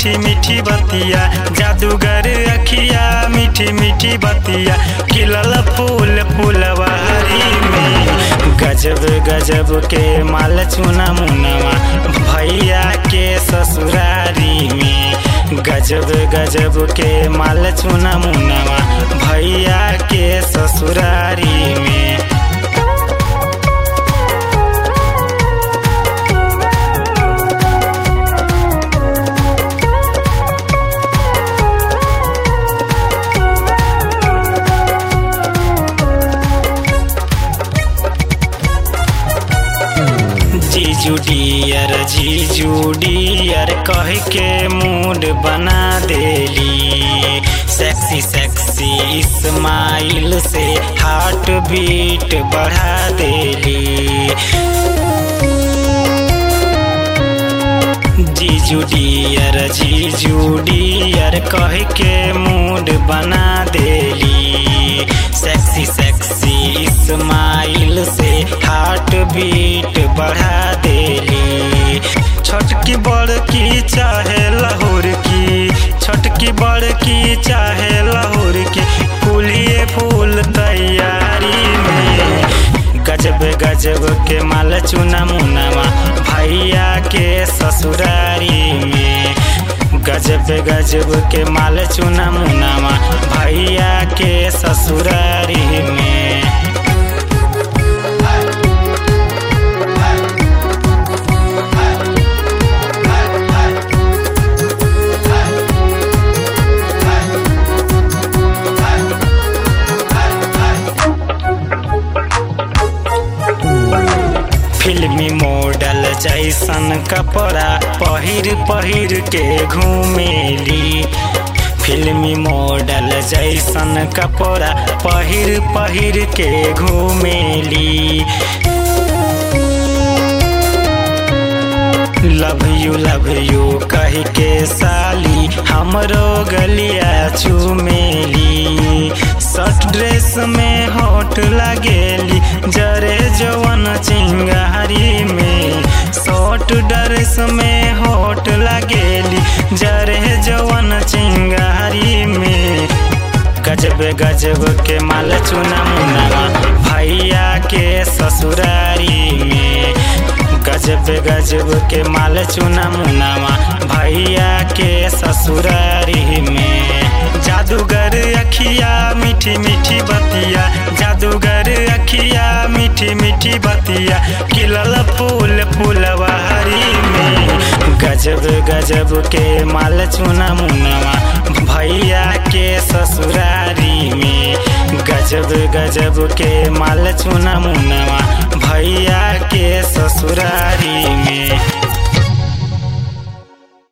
मीठी मीठी बतिया जादूगर अखिया मीठी मीठी बतिया खिलल फूल फुलवारी में गजब गजब के माल चुना मुनवा भैया के ससुरारी में गजब गजब के माल चुना मुनवा भैया के ससुरारी में जीजू डियर जीजू डियर कह के मूड बना देली सेक्सी सेक्सी स्माइल से हार्ट बीट बढ़ा देली जीजू डियर जीजू डियर कह के मूड बना देली सेक्सी सेक्सी स्माइल से हार्ट बीट बढ़ा देली छोटकी बड़की चाहे लाहौर की छोटकी बड़की चाहे लाहौर की फूलिए फूल तैयारी में गजब गजब के माल चुना मुनावा भैया के ससुरारी में गजब गजब के माल चुना मुनावा भैया के ससुरारी में फिल्मी मॉडल जैसन कपड़ा पहिर पहिर के घूमेली फिल्मी मॉडल जैसन कपड़ा पहिर पहिर के घूमेली लव यू लव यू कह के साली हमरो गलिया चुमेली शर्ट ड्रेस में होट लगेली जरे जवन चिंगारी में शॉर्ट ड्रेस में होट लगेली जरे जवन चिंगारी में गजब गजब के माल चुना मुनावा भैया के ससुरारी में गजब गजब के माल चुना मुनावा भैया के ससुरारी में जादूगर अखिया मीठी मीठी बतिया जादूगर अखिया मीठी मीठी बतिया खिलल फूल फुलवारी में गजब गजब के माल चुना मुनावा भैया के ससुरारी में गजब गजब के माल चुना मुनावा भैया के ससुरारी में